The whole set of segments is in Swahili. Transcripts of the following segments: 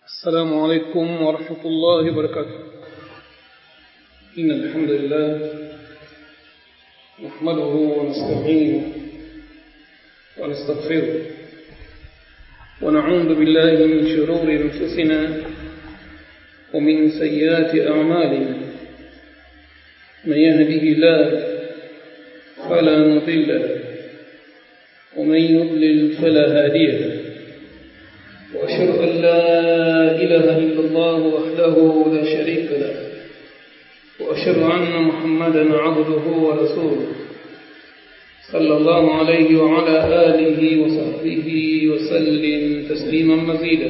السلام عليكم ورحمة الله وبركاته إن الحمد لله نحمده ونستعينه ونستغفره ونعوذ بالله من شرور أنفسنا ومن سيئات أعمالنا من يهده الله فلا مضل له ومن يضلل فلا هادي له وأشهد أن لا إله إلا الله وحده لا شريك له وأشهد أن محمدا عبده ورسوله صلى الله عليه وعلى آله وصحبه وسلم تسليما مزيدا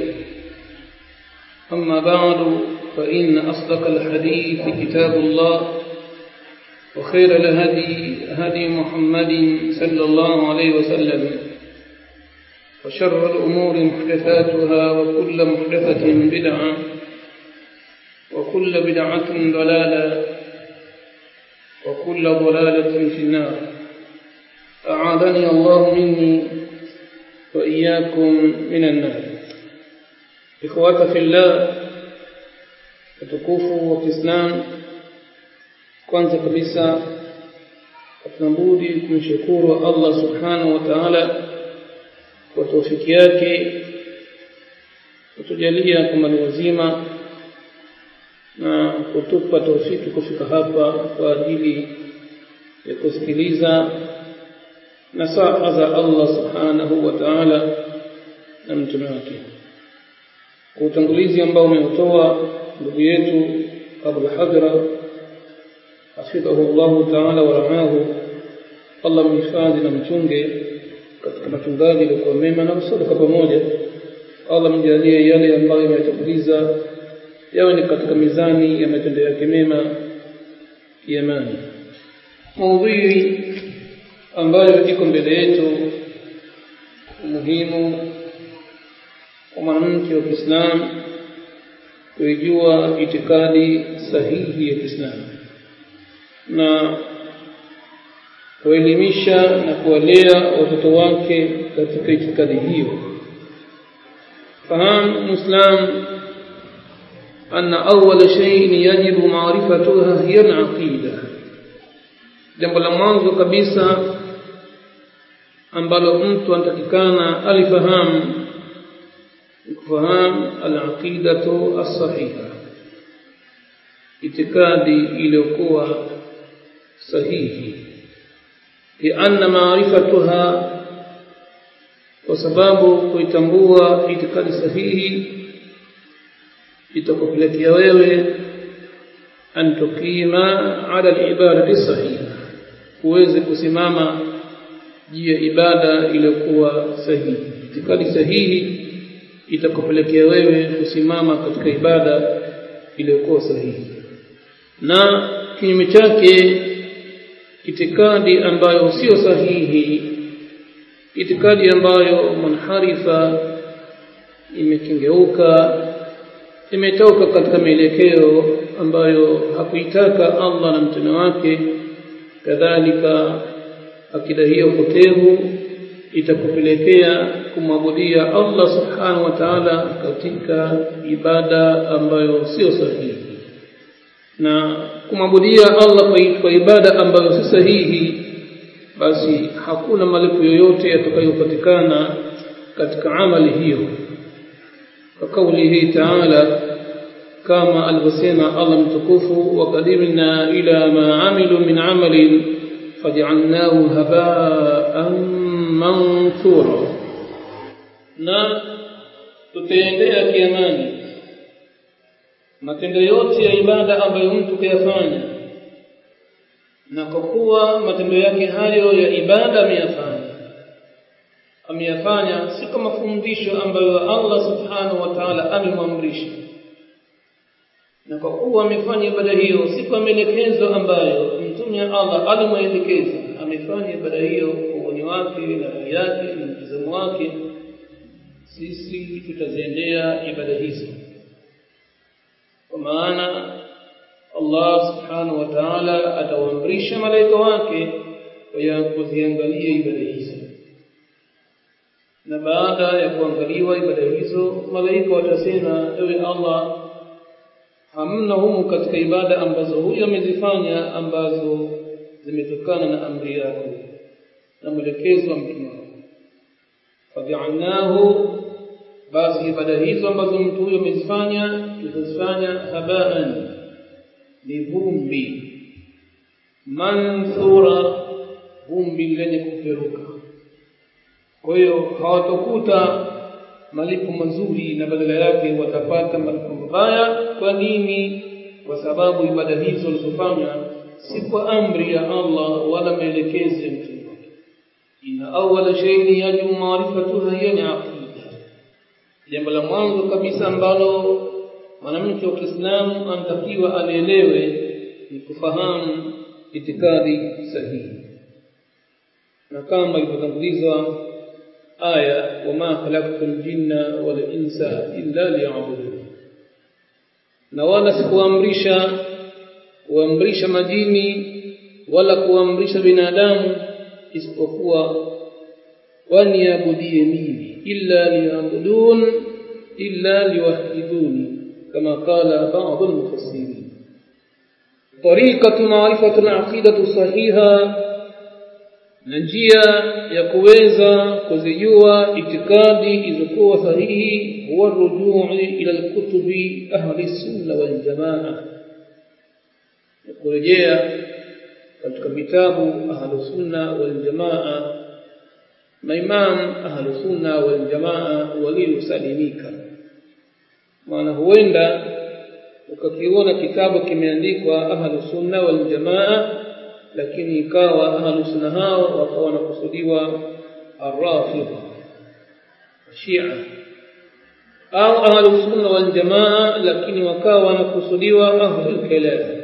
أما بعد فإن أصدق الحديث كتاب الله وخير الهدي هدي محمد صلى الله عليه وسلم وشر الأمور محدثاتها وكل محدثة بدعة وكل بدعة ضلالة وكل ضلالة في النار أعاذني الله مني وإياكم من النار إخوة في الله utukufu wa Kiislamu kwanza kabisa tunabudi kumshukuru Allah subhanahu wa ta'ala kwa taufiki yake kutujalia kama ni wazima na kutupa taufiki kufika hapa kwa ajili ya kusikiliza nasaha za Allah subhanahu wa ta'ala na mtume wake kwa utangulizi ambao umeutoa ndugu yetu Abu Hadra hafidhahu Allah ta'ala wa raahu Allah mhifadhi na mchunge katika machungaji yaliokuwa mema na msadaka pamoja Allah mjalie yale ambayo yametanguliza yawe ni katika mizani ya matendo yake mema kiamani maudhui ambayo iko mbele yetu umuhimu wa mwanamke wa Kiislamu kuijua itikadi sahihi ya Kiislamu na kuelimisha na kuwalea watoto wake katika itikadi hiyo fahamu muislam anna awwal shay'in yajibu ma'rifatuha hiya al-aqida jambo la mwanzo kabisa ambalo mtu anatakikana alifahamu kufahamu al-aqidatu as-sahiha itikadi iliyokuwa sahihi لأن معرفتها وسبب kuitambua itikadi sahihi itakupelekea wewe an tukima ala al-ibadati sahiha uweze kusimama juu ya ibada iliyokuwa sahihi itikadi sahihi itakupelekea wewe kusimama katika ibada iliyokuwa sahihi na kinyume chake itikadi ambayo sio sahihi itikadi ambayo munharifa imekengeuka imetoka katika mielekeo ambayo hakuitaka Allah na mtume wake kadhalika akida hiyo potevu itakupelekea kumwabudia Allah subhanahu wa ta'ala katika ibada ambayo sio sahihi na kumwabudia Allah kwa ibada ambayo si sahihi basi hakuna malipo yoyote yatakayopatikana katika amali hiyo kwa kaulihi ta'ala kama alivyosema Allah mtukufu wa qadimna ila ma amilu min amalin faj'alnahu haba'an manthura na tutaendea kiamani matendo yote ya ibada ambayo mtu kuyafanya na kwa kuwa matendo yake hayo ya ibada ameyafanya ameyafanya si kama fundisho ambayo Allah subhanahu wa ta'ala amemwamrisha na kwa kuwa amefanya ibada hiyo si kwa maelekezo ambayo mtume Allah alimwelekeza amefanya ibada hiyo kwa uoni wake na rai yake na mtazamo wake sisi tutaziendea ibada hizo kwa maana Allah subhanahu wa ta'ala atawaamrisha malaika wake kuziangalia ibada hizo na baada ya kuangaliwa ibada hizo malaika watasema ewe Allah hamna humu katika ibada ambazo huyu amezifanya ambazo zimetokana na amri yako na mwelekezo wa mtume wako fajaalnahu basi ibada hizo ambazo mtu huyo amezifanya tutazifanya habaan ni vumbi manthura vumbi lenye kuperuka kwa hiyo hawatakuta malipo mazuri na badala yake watapata malipo mabaya kwa nini kwa sababu ibada hizo walizofanya si kwa amri ya Allah wala maelekezo ya mtume wake ina awwala shay'in yajibu ma'rifatuha hiya ni aqida jambo la mwanzo kabisa ambalo mwanamke wa Kiislamu anatakiwa alielewe ni kufahamu itikadi sahihi na kama ilivyotangulizwa aya wama khalaqtul jinna wal insa illa liya'budun na wala sikuamrisha kuamrisha majini wala kuamrisha binadamu isipokuwa waniabudie mimi illa liya'budun illa liwahiduni kama qala ba'd al-mufassirin طريقة معرفة العقيدة الصحيحة na njia ya kuweza kuzijua itikadi ilizokuwa sahihi huwa rujui ila alkutubi ahli sunna wal jamaa kurejea katika vitabu ahli sunna wal jamaa maimam ahli sunna wal jamaa waliosalimika maana huenda ukakiona kitabu kimeandikwa ahli sunna wal jamaa lakini ikawa ahlu sunna hao wakawa wanakusudiwa arrafidha shia au ahlu sunna wal jamaa lakini wakawa wanakusudiwa ahlu kalam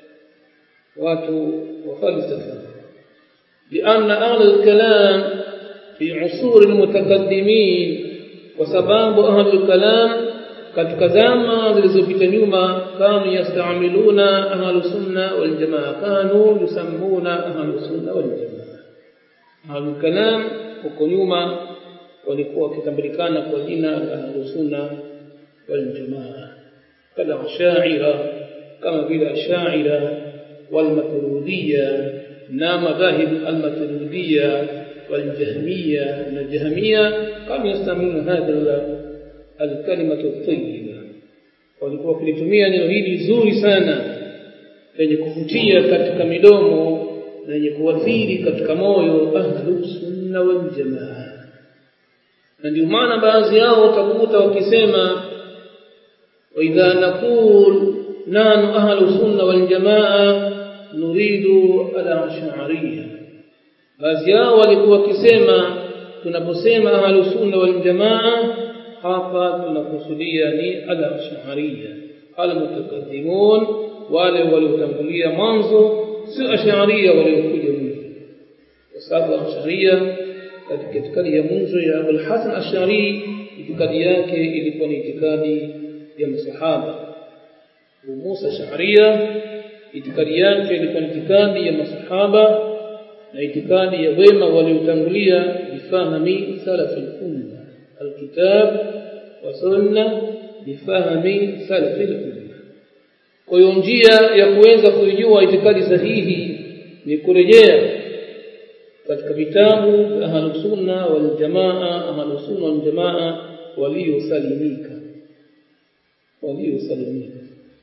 watu wa falsafa لأن أهل الكلام في عصور المتقدمين وسباب أهل الكلام katika zama zilizopita nyuma kanu yastamiluna ahlu sunna wal jamaa kanu yusammuna ahlu sunna wal jamaa ahlu kalam huko nyuma walikuwa wakitambulikana kwa jina la ahlu sunna wal jamaa kama ashaira kama vile ashaira wal maturidiyya na madhahib al maturidiyya wal jahmiyya na jahmiyya kama yastamiluna hadha alkalimatu tayyiba walikuwa wakilitumia neno hili zuri sana lenye kuvutia katika midomo lenye kuathiri katika moyo ahlu sunna wal jamaa na ndio maana baadhi yao utakuta wakisema wa idha naqul nanu ahlu sunna wal jamaa nuridu al-ash'ariyya baadhi yao walikuwa wakisema tunaposema ahlu sunna wal jamaa hapa tunakusudia ni al-ash'ariyya al-mutaqaddimun wale waliotangulia mwanzo si ash'ariyya waliokuja mwisho kwa sababu ash'ariyya katika itikadi ya mwanzo ya Abul Hasan Ash'ari itikadi yake ilikuwa ni itikadi ya masahaba Musa Ash'ariyya itikadi yake ilikuwa ni itikadi ya masahaba na itikadi ya wema waliotangulia bifahami salafil umma alkitab wa sunna bifahami salafil umma kwa hiyo njia ya kuweza kuijua itikadi sahihi ni kurejea katika vitabu vya ahlus sunna wal jamaa ahlus sunna wal jamaa waliosalimika waliosalimika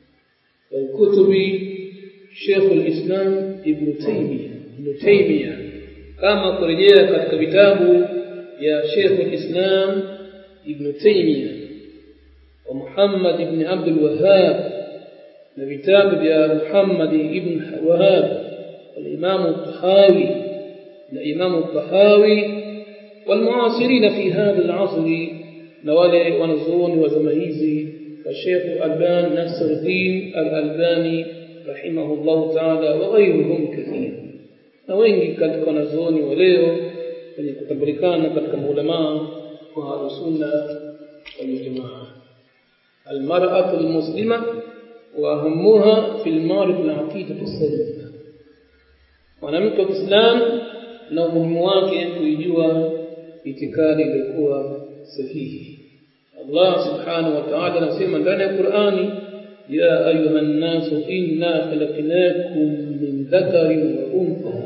والكتب شيخ الإسلام ابن تيمية ابن تيمية كما kurejea katika vitabu ya Sheikh al-Islam Ibn Taymiyyah wa Muhammad ibn Abdul Wahhab na vitabu vya Muhammad ibn Wahhab al-Imam al-Tahawi na Imam al-Tahawi والمعاصرين في هذا العصر نوالي ونزون وزمهيزي الشيخ الألبان ناصر الدين الألباني رحمه الله تعالى وغيرهم كثير na wengi katika wanazuoni wa leo wenye kutambulikana katika maulamaa wa ahlusunna waljamaa almar'atu almuslima wa ahammuha fi almarif alaqida as-salima mwanamke wa Kiislamu na umuhimu wake kuijua itikadi iliyokuwa sahihi Allah subhanahu wa ta'ala anasema ndani ya Qur'ani ya ayuha an-nasu inna khalaqnakum min dhakarin wa untha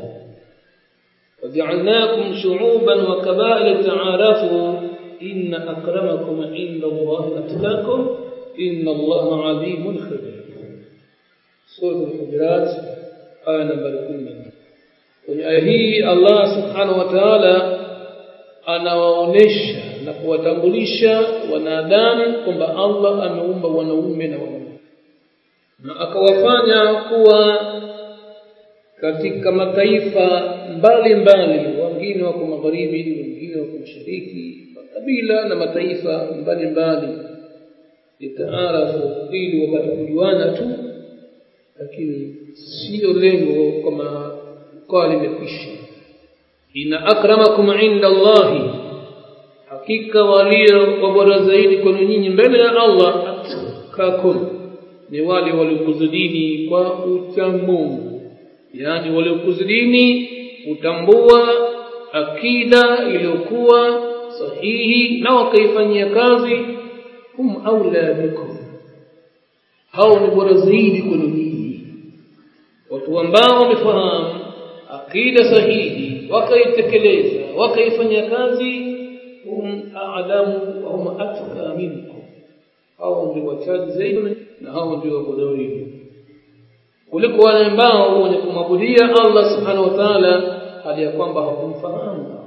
وجعلناكم شعوبا وقبائل تعارفوا إن أكرمكم عند الله أتقاكم إن الله عليم خبير سورة الحجرات آية نمبر 10 kwenye aya hii Allah subhanahu wa ta'ala anawaonesha na kuwatambulisha wanadamu kwamba Allah ameumba wanaume na wanawake na akawafanya kuwa katika mataifa mbalimbali wengine wako magharibi wengine wako mashariki makabila na mataifa mbalimbali litaarafu ili wapate kujuana tu lakini sio lengo kama kwa limekwisha inna akramakum inda Allahi hakika walio wabora zaidi kwenu nyinyi mbele ya Allah atkakum ni wale waliokuzidini kwa uchamungu yani waliokuzidini utambua akida iliyokuwa sahihi na wakaifanyia kazi hum aula bikum hao ni bora zaidi kwenu nyinyi watu ambao wamefahamu akida sahihi wakaitekeleza wakaifanyia kazi hum a'lamu wa hum atqa minkum hao ndio wachaji zaidi na hao ndio wabora zaidi kuliko wale ambao wenye kumwabudia Allah subhanahu wa ta'ala hali ya kwamba hakumfahamu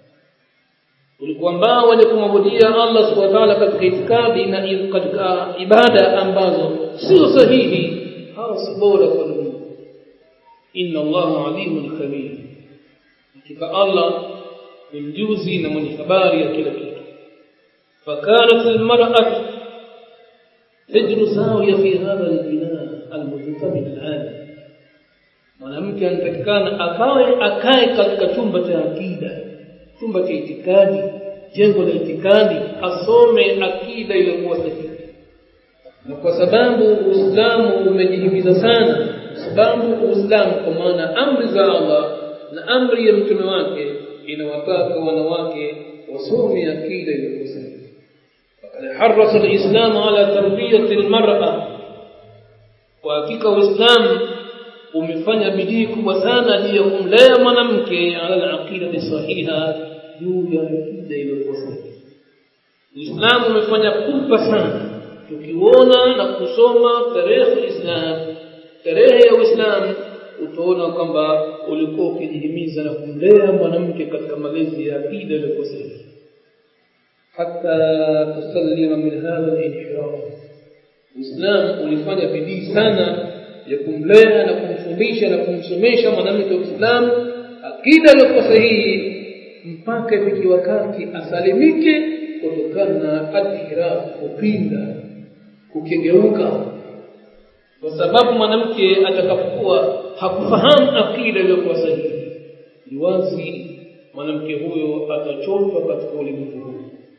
kuliko ambao wenye kumwabudia Allah subhanahu wa ta'ala katika itikadi na katika ibada ambazo sio sahihi hao si bora kwa dunia inna Allah alimun khabir hakika Allah ni mjuzi na mwenye habari ya kila kitu fakanat almar'atu tajru sawiya fi hadha albina almujtamin al'adi mwanamke anatakikana akawe akae katika chumba cha akida chumba cha itikadi jengo la itikadi asome akida iliyokuwa sahihi na kwa sababu Uislamu umejihimiza sana sababu Uislamu kwa maana amri za Allah na amri ya mtume wake inawataka wanawake wasome akida iliyokuwa sahihi فقد حرص الإسلام على تربية المرأة وحقيقة الإسلام umefanya bidii kubwa sana juu ya kumlea mwanamke ala al-aqida sahiha juu ya akida iliyokuwa sahihi Uislamu umefanya pupa sana tukiona na kusoma tarehe Islam tarehe ya Uislamu utaona kwamba ulikuwa ukijihimiza na kumlea mwanamke katika malezi ya akida iliyokuwa sahihi hata tusallima min hadha al-inhiraf Uislamu ulifanya bidii sana ya kumlea na kumfundisha na kumsomesha mwanamke wa Uislamu akida iliyokuwa sahihi mpaka ifike wakati asalimike kutokana na adhiraf kupinda kukengeuka kwa sababu mwanamke atakapokuwa hakufahamu akida iliyokuwa sahihi ni wazi mwanamke huyo atachotwa katika ulimwengu huu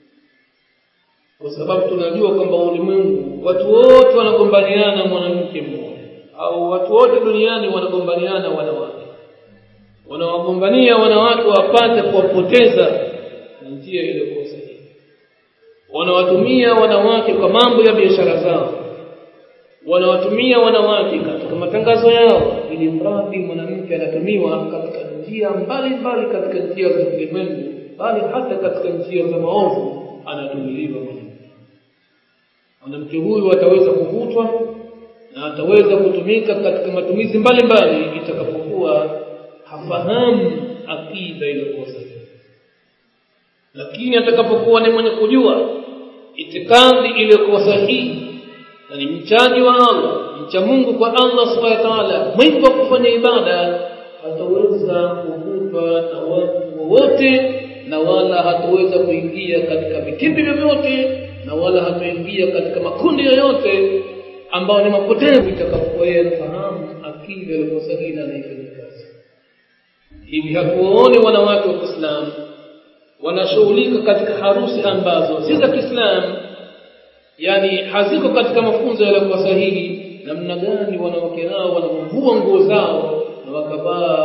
kwa sababu tunajua kwamba ulimwengu watu wote wanagombaniana mwanamke mmoja au watu wote duniani wanagombaniana wanawake wanawagombania wanawake wapate kuwapoteza na njia iliyokuwa sahihi wanawatumia wanawake kwa mambo ya biashara zao wanawatumia wanawake katika matangazo yao ili mradi mwanamke anatumiwa katika njia mbalimbali katika njia za ulimwengu bali hata katika njia za maovu anatumiliwa mwanamke mwanamke huyu ataweza kuvutwa na ataweza kutumika katika matumizi mbalimbali itakapokuwa hafahamu akida iliyokuwa sahihi lakini atakapokuwa ni mwenye kujua itikadi iliyokuwa sahihi na ni mchaji wa Allah mcha Mungu kwa Allah subhanahu wa ta'ala mwingi wa kufanya ibada hataweza kuvutwa na watu wowote na wala hataweza kuingia katika vitimbi vyovyote na wala hataingia katika makundi yoyote ambao ni mapotevu itakapokuwa yeye anafahamu akida iliyokuwa sahihi na anaifanya kazi hivi hatuwaoni wanawake wa Kiislamu wanashughulika katika harusi ambazo si za Kiislamu yani haziko katika mafunzo yaliyokuwa sahihi namna gani wanawake hao wanavua nguo zao na wakavaa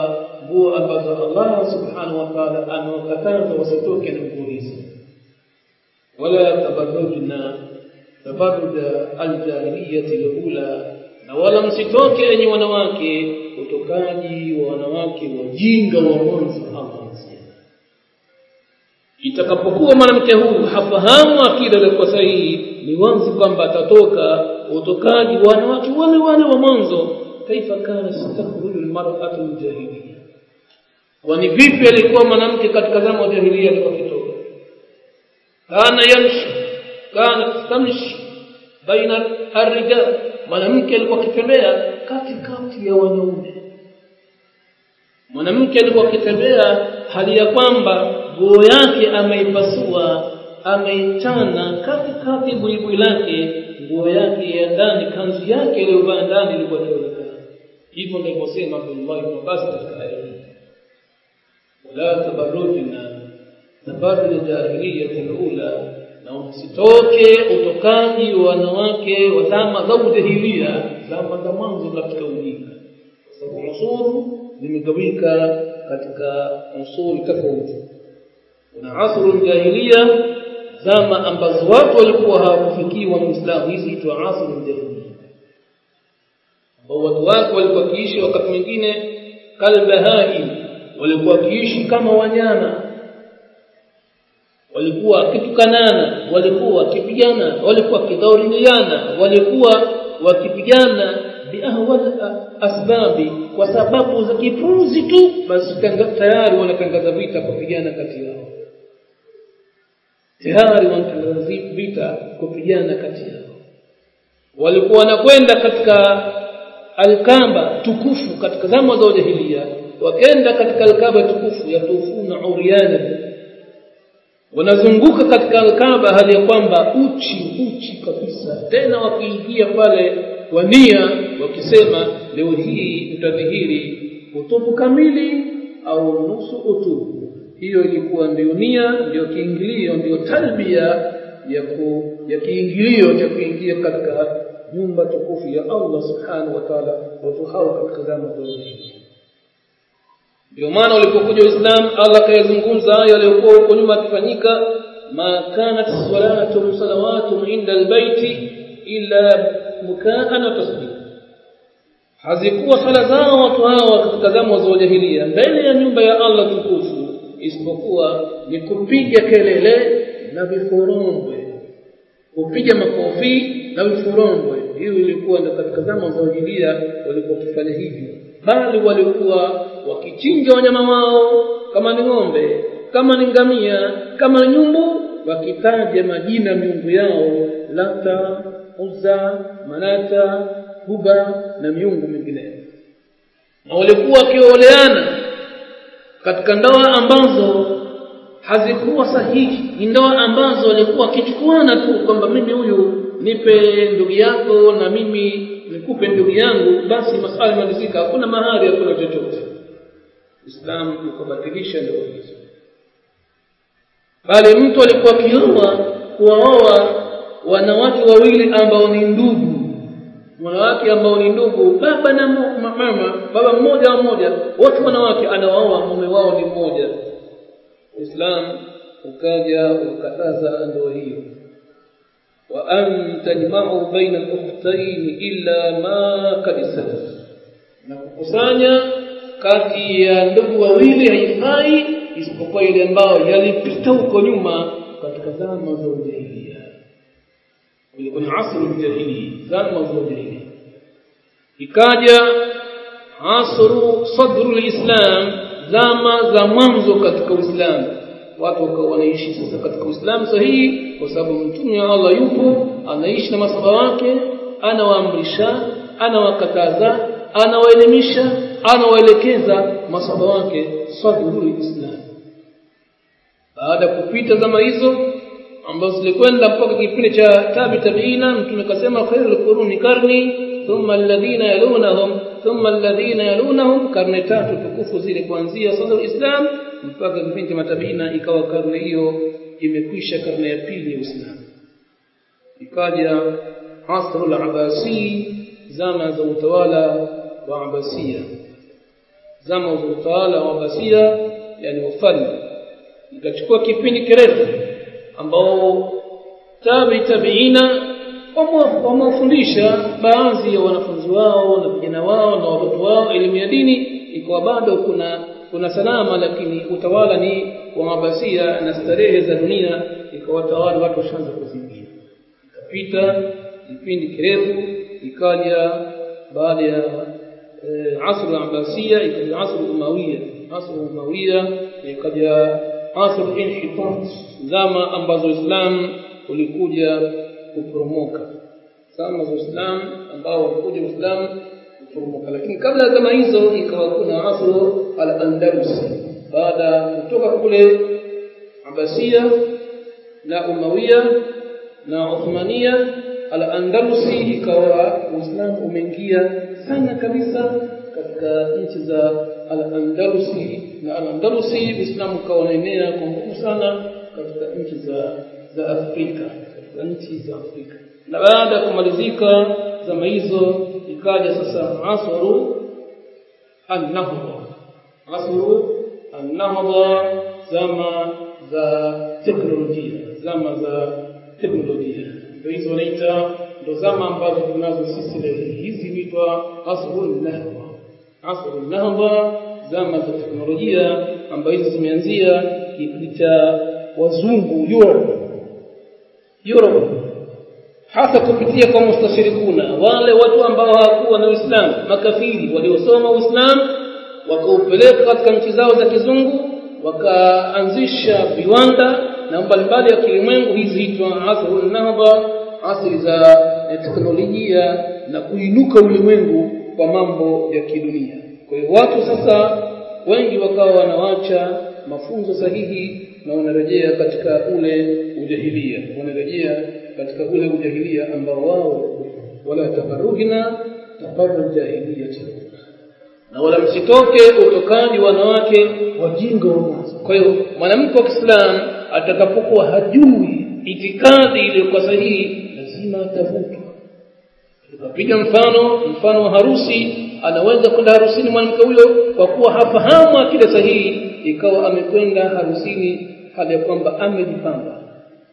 nguo ambazo Allah subhanahu wa ta'ala amewakataza wasitoke na nguo hizo wala tabarrujna tabarruj aljahiliyati alula na wala msitoke enyi wanawake utokaji wa wanawake wajinga wa mwanzo Allah anasema itakapokuwa mwanamke huyu hafahamu akida iliyokuwa sahihi ni wazi kwamba atatoka utokaji wa wanawake wale wale wa mwanzo kaifa kana takhruju almar'atu aljahiliya kwani vipi alikuwa mwanamke katika zama za jahiliya alipokitoka kana yamshi kana tamshi baina arrijal mwanamke alikuwa akitembea katikati ya wanaume mwanamke alikuwa akitembea hali ya kwamba nguo yake ameipasua ameichana katikati buibui lake nguo yake ya ndani kanzu yake iliyovaa ndani ilikuwa inaonekana hivyo ndivyo sema Abdullah ibn Abbas katika aya hii wala tabarrujna tabarruj jahiliyyah al-ula na msitoke utokaji wa wanawake wa zama za ujahilia zama za mwanzo katika ujinga kwa sababu usuru zimegawika katika usuri tofauti kuna asru jahiliya zama ambazo watu walikuwa hawakufikiwa muislamu hizi huitwa asru jahiliya ambao watu wake walikuwa wakiishi wakati mwingine kalbahai walikuwa wakiishi kama wanyama walikuwa wakitukanana walikuwa wakipigana walikuwa wakidhauriana walikuwa wakipigana biahwal asbabi kwa sababu za kipuzi tu basi tayari wanatangaza vita kupigana kati yao tayari wanatangaza vita kupigana kati yao walikuwa wanakwenda katika alkamba tukufu katika zama za jahiliya wakaenda katika alkaba tukufu yatufuna uriana wanazunguka katika alkaba hali ya kwamba uchi uchi kabisa tena wakiingia pale kwa nia wakisema leo hii tutadhihiri utupu kamili au nusu utupu hiyo ilikuwa ndio nia ndio kiingilio ndio talbia ya ku, ya kiingilio cha kuingia katika nyumba tukufu ya Allah subhanahu wa ta'ala watu hao katika zama za ndio maana ulipokuja Uislamu Allah kayazungumza hayo yaliyokuwa huko nyuma yakifanyika ma kanat salatu salawatu inda albayti illa mukaan wa tasbih hazikuwa sala zao watu hawa katika zama za jahiliya mbele ya nyumba ya Allah tukufu isipokuwa ni kupiga kelele na viforombwe kupiga makofi na viforombwe hiyo ilikuwa ndio katika zama za jahiliya walikuwa wakifanya hivyo bali walikuwa wakichinja wanyama wao kama ni ng'ombe kama ni ngamia kama nyumbu wakitaja majina miungu yao lata uzza manata huba na miungu mingineyo na walikuwa wakioleana katika ndoa ambazo hazikuwa sahihi ni ndoa ambazo walikuwa wakichukuana tu kwamba mimi huyu nipe ndugu yako na mimi nikupe ndugu yangu basi maswali malizika hakuna mahari hakuna chochote Uislamu ukabatilisha ndoa hizo bali mtu alikuwa akioa kuwaoa wanawake wawili ambao ni ndugu wanawake ambao ni ndugu baba na mama baba mmoja mmoja wote wanawake anawaoa mume wao ni mmoja Uislamu ukaja ukataza ndoa hiyo wa an tajma'u baina al-ukhtayn illa ma qad salaf na kukusanya kati ya ndugu wawili haifai isipokuwa ile ambayo yalipita huko nyuma katika zama za ujahiliya ilikuwa ni asru jahili zama za ujahiliya ikaja asru sadru lislam zama za mwanzo katika uislamu watu wakawa wanaishi sasa katika uislamu sahihi kwa sababu mtume wa Allah yupo anaishi na masaba wake anawaamrisha anawakataza anawaelimisha anawaelekeza masaba wake sadrul islam baada ya kupita zama hizo ambazo zilikwenda mpaka kipindi cha tabi tabiina mtume akasema khairul quruni karni thumma alladhina yalunahum thumma alladhina yalunahum karne tatu tukufu zile kuanzia sadrul islam mpaka kipindi cha matabiina ikawa karne hiyo imekwisha karne ya pili ya Uislamu ikaja asrul abasi zama za utawala wa Abasia zama za utawala wa Abasia yani wafalme ikachukua kipindi kirefu ambao tabi tabiina wamewafundisha baadhi ya wanafunzi wao na vijana wao na watoto wao elimu ya dini ikawa bado kuna kuna salama lakini utawala ni wa mabasia na starehe za dunia ikawatawala watu washaanza kuzingia ikapita kipindi kirefu ikaja baada ya e, asr al-abasia ikaja asr umawiya asr umawiya ikaja asr inhitat zama ambazo Uislamu ulikuja kuporomoka zama za Uislamu ambao walikuja Uislamu kuporomoka lakini kabla ya zama hizo ikawa kuna asr al-andalus baada kutoka kule Abasia na Umawiya na Uthmania al-Andalusi ikawa Uislamu umeingia sana kabisa katika nchi za al-Andalusi na al-Andalusi Uislamu ukawa unaenea kwa nguvu sana katika nchi za za Afrika katika nchi za Afrika na baada ya kumalizika zama hizo ikaja sasa asru an-nahdha asru an-nahdha zama za teknolojia zama za teknolojia ndio hizo wanaita ndo zama ambazo tunazo sisi leo hizi huitwa asrul nahdha asrul nahdha zama za teknolojia ambazo hizi zimeanzia kipindi cha wazungu Europe Europe hasa kupitia kwa mustashirikuna wale watu ambao hawakuwa na Uislamu makafiri waliosoma Uislamu wakaupeleka katika nchi zao za kizungu wakaanzisha viwanda na mbalimbali ya kilimwengu hizi hitwa asrul nahdha asri za teknolojia na kuinuka ulimwengu kwa mambo ya kidunia kwa hiyo watu sasa wengi wakawa wanawacha mafunzo sahihi na wanarejea katika ule ujahilia wanarejea katika ule ujahilia ambao wao wala tabarruhina tabarruj jahiliya na wala msitoke utokaji wanawake wajinga wa mwanzo kwa hiyo mwanamke wa Kiislamu atakapokuwa hajui itikadi iliyokuwa sahihi lazima atavutwa tukapiga mfano mfano wa harusi anaweza kwenda harusini mwanamke huyo kwa kuwa hafahamu akida sahihi ikawa amekwenda harusini hali ya kwamba amejipamba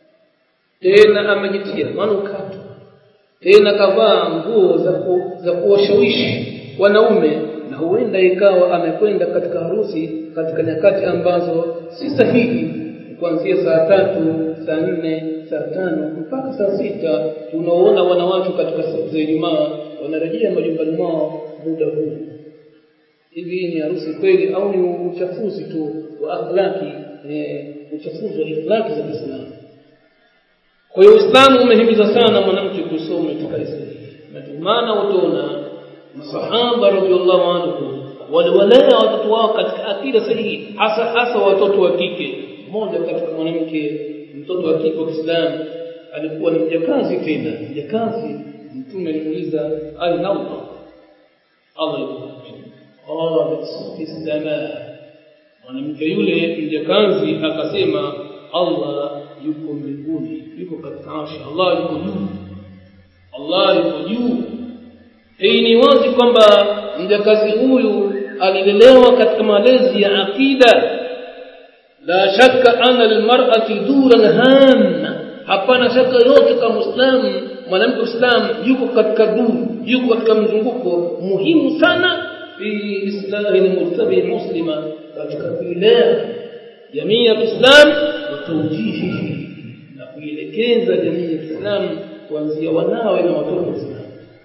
tena amejitia manukato tena kavaa nguo za ku, za kuwashawishi wanaume na huenda ikawa amekwenda katika harusi katika nyakati ambazo si sahihi kuanzia saa tatu saa nne saa tano mpaka saa sita tunaoona wanawake katika siku za Ijumaa wanarejea majumbani mwao muda huu hivi ni harusi kweli au ni uchafuzi tu wa akhlaki eh, uchafuzi wa akhlaki za Kiislamu kwa hiyo Uislamu umehimiza sana mwanamke kusoma katika Islamu na ndio maana utaona masahaba radhiallahu anhu waliwalea watoto wao katika akida sahihi hasa hasa watoto wa kike mmoja katika mwanamke mtoto wa kike wa Kiislamu alikuwa ni mjakazi tena mjakazi mtume alimuuliza aina Allah Allah yuko qalat fi samaa mwanamke yule mjakazi akasema Allah yuko mbinguni yuko katika arshi Allah yuko juu Allah yuko juu hii ni wazi kwamba mjakazi huyu alilelewa katika malezi ya akida la shakka anna lilmar'ati duran hamma hapana shaka yote kama muislamu mwanamke muislamu yuko katika duru yuko katika mzunguko muhimu sana fi islahi almujtami muslima katika kuilea jamii ya Kiislamu na tawjihi na kuielekeza jamii ya Kiislamu kuanzia wanawe na watoto wa Kiislamu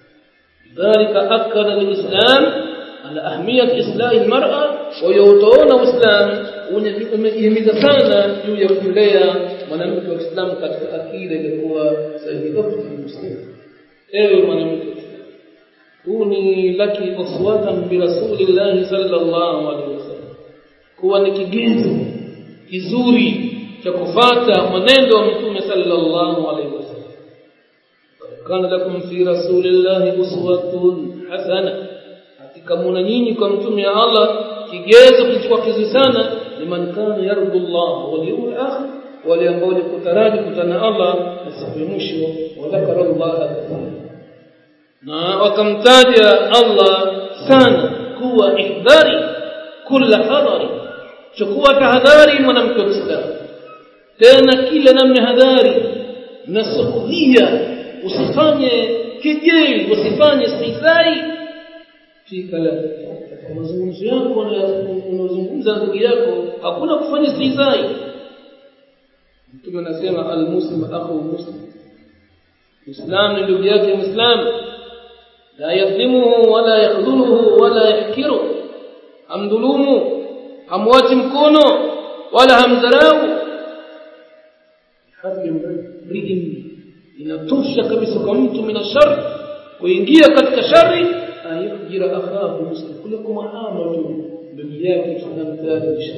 ذلك أكد الإسلام على أهمية إصلاح المرأة ويوتون الإسلام umehimiza sana juu ya kulea mwanamke wa Kiislamu katika akida iliyokuwa sahihi muslim ewe mwanamke huu ni laki uswatan bi rasulillahi sallallahu alaihi wasallam kuwa ni kigezo kizuri cha kufata mwenendo wa mtume sallallahu alaihi wasallam kana lakum fi rasulillahi uswatun hasana hakika muna nyinyi kwa mtume wa Allah kigezo kilichokuwa kizuri sana liman kana yardu Allah wal yawmil akhir wale ambao walikutaraji kutana Allah na siku ya mwisho wa dhakara Allah kathira na wakamtaja Allah sana kuwa ihdari kulla hadhari chukua tahadhari mwanamke wa Kiislamu tena kila namna hadhari na sukhia usifanye kejeli usifanye istihzai fi kalam katika mazungumzo yako unazungumza ndugu yako hakuna kufanya istihzai mtume anasema almuslim akhu muslim muislam ni ndugu yake muislam la yadhlimuhu wala yakhdhuluhu wala yahkiru hamdhulumu hamwachi mkono wala hamdharau hadhi mri'in inatosha kabisa kwa mtu mina shar kuingia katika shari ayujira akhahu muslim kuliko muamala tu ndugu yake tunamtarisha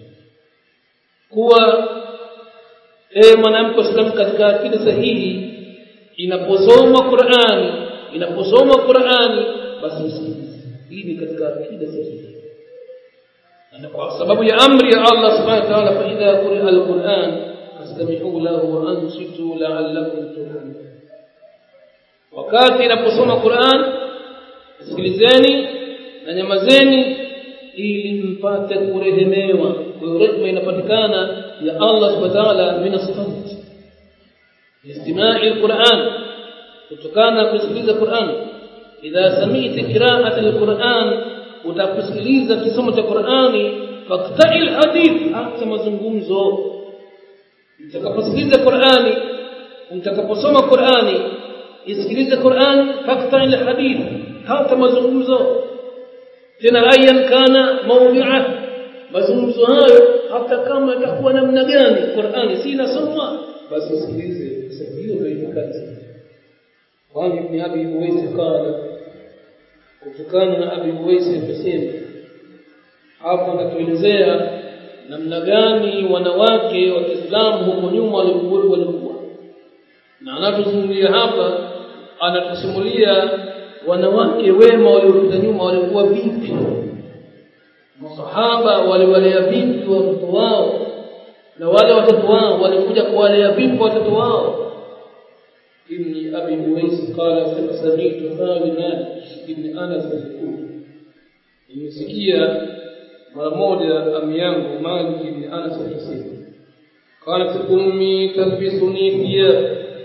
kuwa eh mwanamke Islam katika akida sahihi inaposoma Qur'ani inaposoma Qur'ani basi usikize hii ni katika akida sahihi na kwa sababu ya amri ya Allah subhanahu wa ta'ala fa idha quri'a al-Qur'an fastami'u lahu wa ansitu la'allakum turhamun wakati inaposoma Qur'an sikilizeni na nyamazeni ili mpate kurehemewa kwa hiyo rehema inapatikana ya Allah subhanahu wa ta'ala min as-samt istima'i al-Qur'an kutokana na kusikiliza Qur'an idha sami'ta qira'at al-Qur'an utakusikiliza kisomo cha Qur'ani faqta'il hadith hata mazungumzo utakaposikiliza Qur'ani utakaposoma Qur'ani isikilize Qur'an faqta'il hadith hata mazungumzo tena ayan kana mawdi'a mazungumzo hayo hata kama itakuwa namna gani Qur'ani si inasomwa basi usikilize sababu hiyo ndio itikadi kwani ibn abi uwais qala kutokana na abi uwais akasema hapo anatuelezea namna gani wanawake wa Kiislamu huko nyuma walikuwa walikuwa na anatuzungumzia hapa anatusimulia wanawake wema waliopita nyuma walikuwa vipi masahaba waliwalea vipi watoto wao na wale watoto wao walikuja kuwalea vipi watoto wao ibn abi uwais qala sami'tu Khalid ibn Anas yaqul nimesikia mara moja ami yangu Malik ibn Anas akisema qalat ummi talbisuni thiyab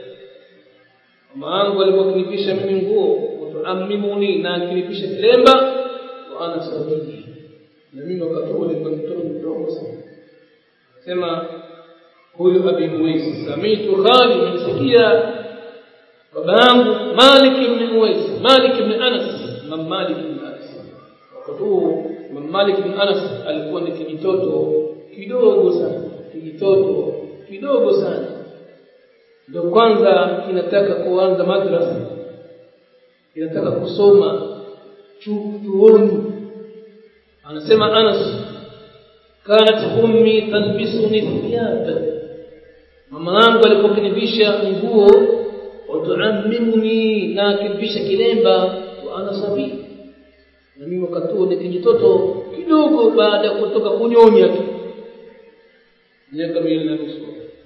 mama yangu alikuwa kunipisha mimi nguo tuamimuni na akinipisha kilemba wa ana sabini na mimi wakati huo nilikuwa mtoto mdogo sana sema huyu abi muwais samitu khali nimesikia baba yangu malik ibn muwais malik ibn anas mam malik ibn anas wakati huo mam malik ibn anas alikuwa ni kijitoto kidogo sana kijitoto kidogo sana ndio kwanza kinataka kuanza madrasa inataka kusoma chuoni anasema Anas kanat ummi talbisuni thiyaba mama yangu alikuwa kinivisha nguo watuamimuni na kinivisha kilemba wa ana sabi na mimi wakati huo ni kijitoto kidogo baada ya kutoka kunyonya tu miaka miwili na nusu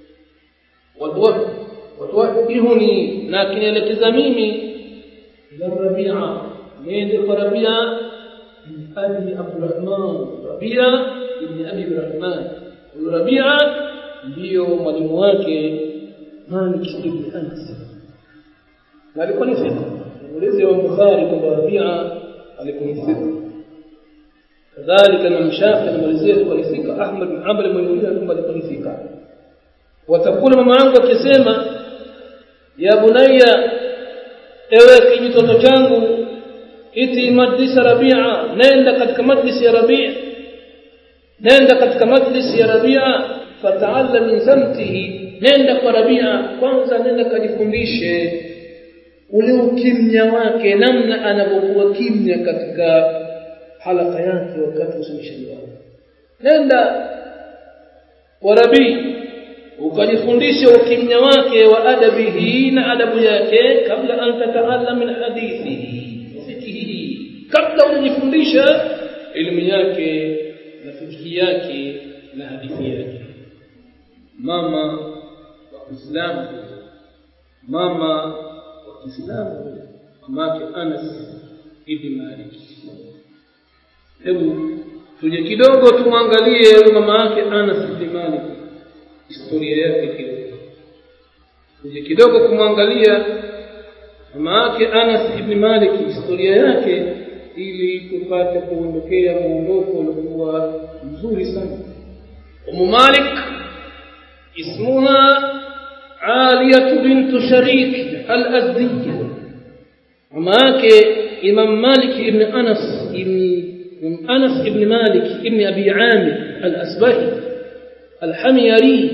watuwahihuni na kinielekeza mimi إلى الربيعة من ربيعة من أبي عبد الرحمن ربيعة ابن أبي عبد الرحمن وربيعة ndio mwalimu wake Malik ibn Anas na alikuwa ni fika muulize wa Bukhari kwamba Rabia alikuwa ni fika kadhalika na Mshafi anamalizia alikuwa ni fika Ahmad bin Hanbal mwenyewe kwamba alikuwa ni fika watakula mama yangu akisema ya bunayya ewe kijitoto changu iti majlisa rabia nenda katika majlisi ya rabia nenda katika majlisi ya rabia fataallam min samtihi nenda kwa rabia kwanza nenda kajifundishe ule ukimya wake namna anapokuwa kimya katika halaka yake wakati usomishaji wake nenda kwa rabii ukajifundisha ukimya wake wa adabihi na adabu yake kabla an tataallam min hadithihi fikihi kabla hujifundisha elimu yake na fikihi yake na hadithi yake mama wa Kiislamu mama wa Kiislamu mamake Anas ibn Malik hebu tuje kidogo tumwangalie mama yake Anas bin Malik historia yake kidogo tuje kidogo kumwangalia mama yake Anas ibn Malik historia yake ili tupate kuondokea muondoko uliokuwa mzuri sana Umu Malik ismuha Aliyah bint Sharik al-Azdiyya mama yake Imam Malik ibn Anas ibn أنس بن مالك ابن أبي عامر الأسبهي الحميري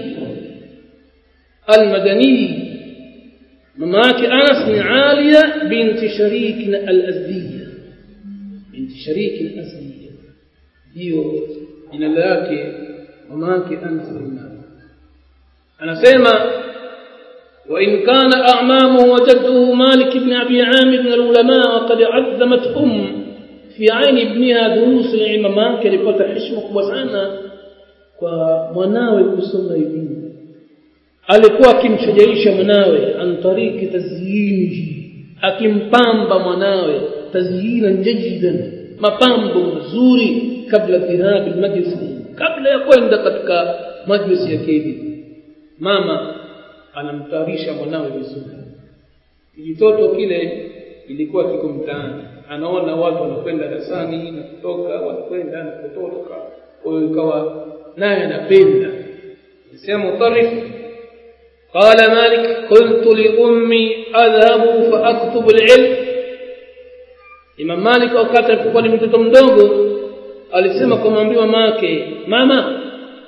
المدني مماك أنس بن عالية بنت شريك الأزدية بنت شريك الأزدية هيو من الله مماك أنس بن مالك أنا سيما وإن كان أعمامه وجده مالك بن أبي عامر من العلماء وقد عظمت أم fi aini ibniha durusu ilmu mamake alipata heshima kubwa sana kwa mwanawe kusoma elimu alikuwa akimshajaisha mwanawe antariki tazyinihi akimpamba mwanawe tazyinan jajidan mapambo mazuri kabla dhihab almajlis kabla ya kwenda katika majlis ya kedi mama anamtayarisha mwanawe vizuri kijitoto kile ilikuwa kiko mtaani anaona watu wanakwenda darasani na kutoka wanakwenda na kutoka kwa hiyo ikawa naye anapenda sema mutarif قال مالك قلت لأمي أذهب فأكتب العلم Imam Malik wakati alipokuwa ni mtoto mdogo alisema kumwambia mamake mama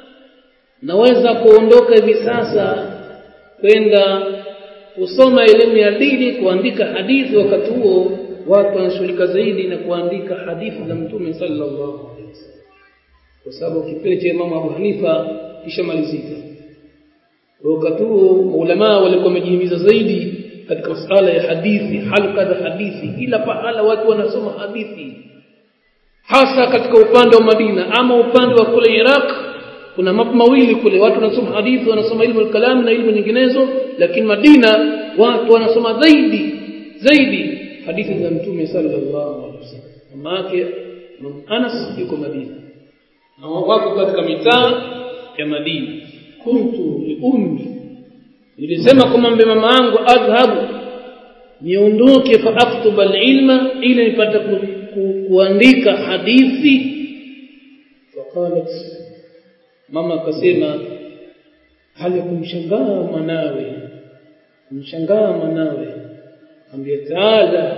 naweza kuondoka hivi sasa kwenda kusoma elimu ya dini kuandika hadithi wakati huo watu wanashughulika zaidi na kuandika hadithi za mtume sallallahu alaihi wasallam kwa sababu kipindi cha Imam Abu Hanifa kishamalizika wakati huo maulama walikuwa wamejihimiza zaidi katika masuala ya hadithi halqa za hadithi kila pahala watu wanasoma hadithi hasa katika upande wa Madina ama upande wa kule Iraq kuna mambo mawili kule watu wanasoma hadithi wanasoma ilmu al-kalam na ilmu nyinginezo lakini Madina watu wanasoma zaidi zaidi hadithi za mtume sallallahu alaihi wasallam mama yake Anas yuko Madina na wako katika mitaa ya Madina kuntu li ummi nilisema kumwambia mama yangu adhhabu niondoke fa aktuba alilma ili nipate ku, ku, kuandika hadithi faqalat mama akasema hali kumshangaa mwanawe kumshangaa mwanawe ambia taala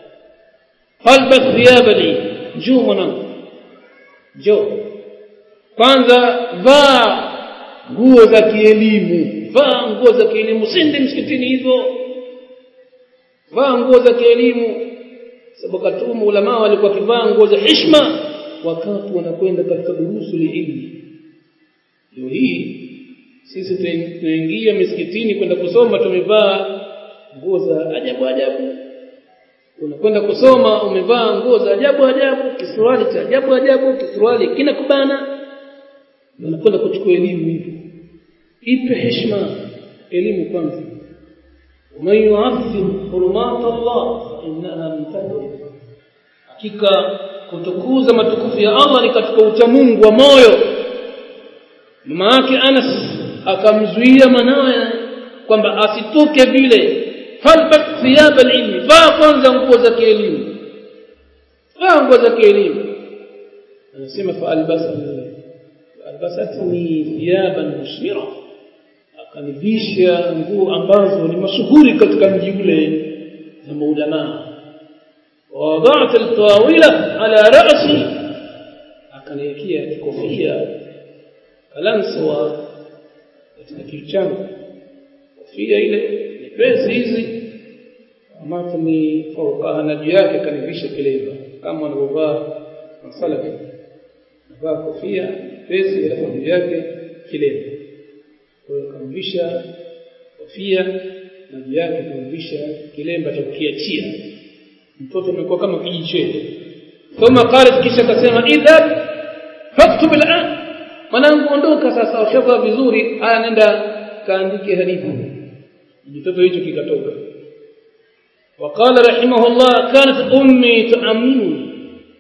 falbas thiyabani juu mwanangu jo kwanza vaa nguo za kielimu vaa nguo za kielimu sindi msikitini hivyo vaa nguo za kielimu sababu katumu ulama walikuwa kivaa nguo za heshima wakati wanakwenda katika durusu liilmu leo hii sisi tunaingia misikitini kwenda kusoma tumevaa nguo za ajabu ajabu unakwenda kusoma umevaa nguo za ajabu ajabu kisuruali cha ajabu ajabu kisuruali kina kubana unakwenda kuchukua elimu hivyo ipe heshima elimu kwanza ومن يعظم حرمات الله فإنها من تقوى hakika kutukuza matukufu ya Allah ni katika uchamungu wa moyo mama yake Anas akamzuia mwanawe kwamba asitoke vile falbat thiyab alilmi vaa kwanza nguo za kielimu vaa nguo za kielimu anasema fa albasa albasatni thiyaban mushmira akanivisha nguo ambazo ni mashuhuri katika mji ule za maulama ووضعت الطاولة على رأسي akaniwekea kikofia kalanswa katika kichwa changu kofia ile nyepesi hizi ambapo ni faukaha na juu yake kanivisha kilemba kama wanavyovaa masalafi navaa kofia nyepesi alafu juu yake kilemba kwa hiyo kamvisha kofia na juu yake kamvisha kilemba cha kukiachia mtoto amekuwa kama kijichetu thumma qalat kisha akasema idhab faktub al'an mwanangu ondoka sasa ushavaa vizuri haya nenda kaandike hadithi mtoto hicho kikatoka وقال رحمه الله كانت امي تؤمنني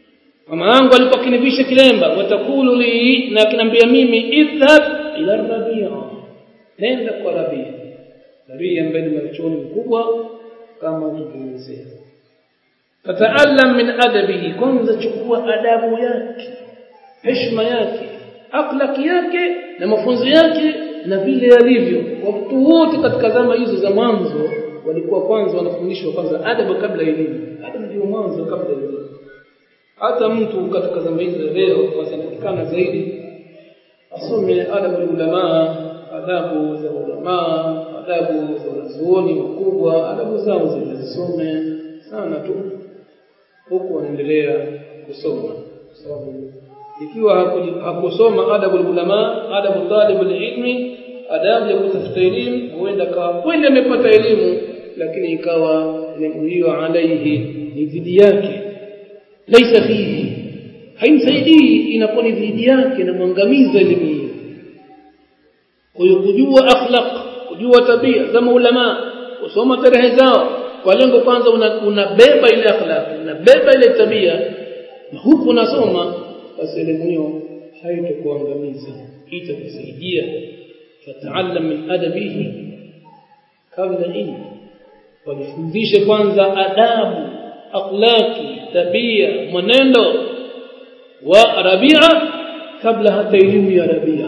mama yangu alikuwa akinivisha kilemba watakulu li na akiniambia mimi idhhab ila rabia nenda kwa rabia rabia ambaye ni mwanachuoni mkubwa kama tulivyoelezea fataallam min adabihi kwanza chukua adabu yake heshima yake akhlaki yake na mafunzo yake na vile yalivyo watu wote katika zama hizo za mwanzo walikuwa kwanza wanafundishwa kwanza adabu kabla elimu adabu ndio mwanzo kabla elimu hata mtu katika zama hizo leo wanapatikana zaidi asome adabu ulama adabu za ulama adabu za wanazuoni wakubwa adabu zao zilizisome sana tu huku wanaendelea kusoma kwa sababu ikiwa hakusoma adabu ulama adabu talib ilmi adabu ya kutafuta elimu huenda kawa kweli amepata elimu lakini ikawa elimu hiyo alaihi ni dhidi yake laisa fihi haimsaidii inakuwa ni dhidi yake na mwangamiza elimu hiyo kwa hiyo kujua akhlaq kujua tabia za maulama kusoma tarehe zao kwa lengo kwanza unabeba una ile akhlaq unabeba ile tabia na huku unasoma basi elimu hiyo haitokuangamiza itakusaidia fataallam min adabihi kabla ilmu wajifundishe kwanza adabu akhlaki tabia mwenendo wa rabia kabla hata elimu ya rabia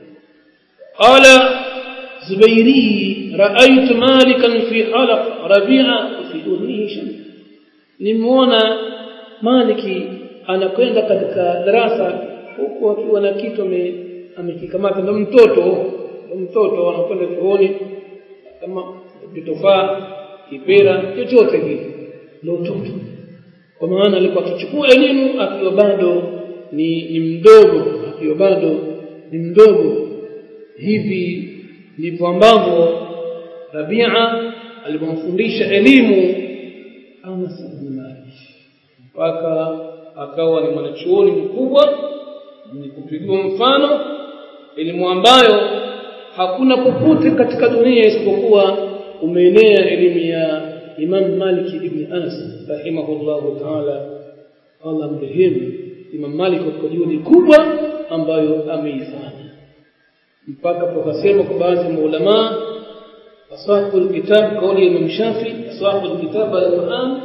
qala zubairi raaitu malikan fi halaq rabia fi udnihi shams nimeona maliki anakwenda katika darasa huku akiwa na kitu amekikamata ndo mtoto mtoto anakwenda chuoni kama kitofaa kipera chochote kile ndio mtoto kwa maana alikuwa akichukua elimu akiwa bado ni, ni mdogo akiwa bado ni mdogo hivi ndivyo ambavyo Rabia alipomfundisha elimu Anas ibn Malik mpaka akawa ni mwanachuoni mkubwa mwenye kupigiwa mfano elimu ambayo hakuna popote katika dunia isipokuwa umeenea elimu ya Imam Malik ibn Anas rahimahullahu ta'ala Allah mrehemu Imam Malik kwa juhudi kubwa ambayo ameifanya mpaka tukasema kwa baadhi ya maulama asahu alkitab kauli ya Imam Shafi asahu alkitab al-Quran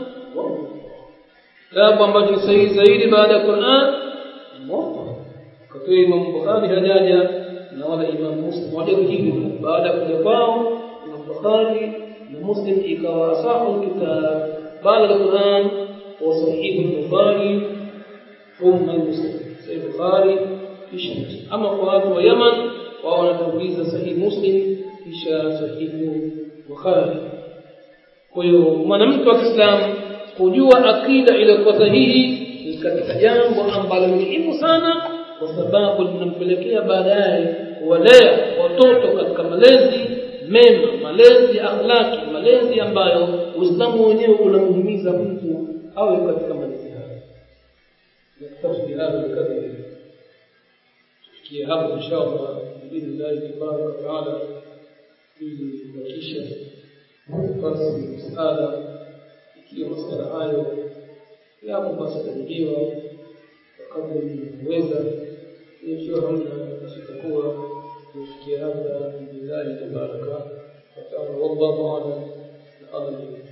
kitabu ambacho ni sahihi zaidi baada ya Quran Muwatta kwa Imam Bukhari hajaja na wala Imam Muslim hajakujibu baada ya kuja kwao Imam Bukhari na Muslim ikawa asahu alkitab baada ya Quran wa sahih al-Bukhari thumma Muslim sahih Bukhari kisha ama kwa watu wa Yaman wao wanatanguliza sahihi Muslim kisha sahihi Bukhari kwa hiyo mwanamke wa Kiislamu kujua akida iliyokuwa sahihi ni katika jambo ambalo ni muhimu sana kwa sababu linampelekea baadaye kuwalea watoto katika malezi mema malezi ya akhlaki malezi ambayo Uislamu wenyewe unamuhimiza mtu awe katika malezi hayo naktafi bihadha alqadr tufikie hapo inshallah biidhnillahi tabaraka wataala ili kuhakikisha basi msaada ikiwa masuala hayo yapo basi tajibiwa wakati uweza ikiwa hamna basi itakuwa kufikia hapa billahi tabaraka wataala wallahu alam na allah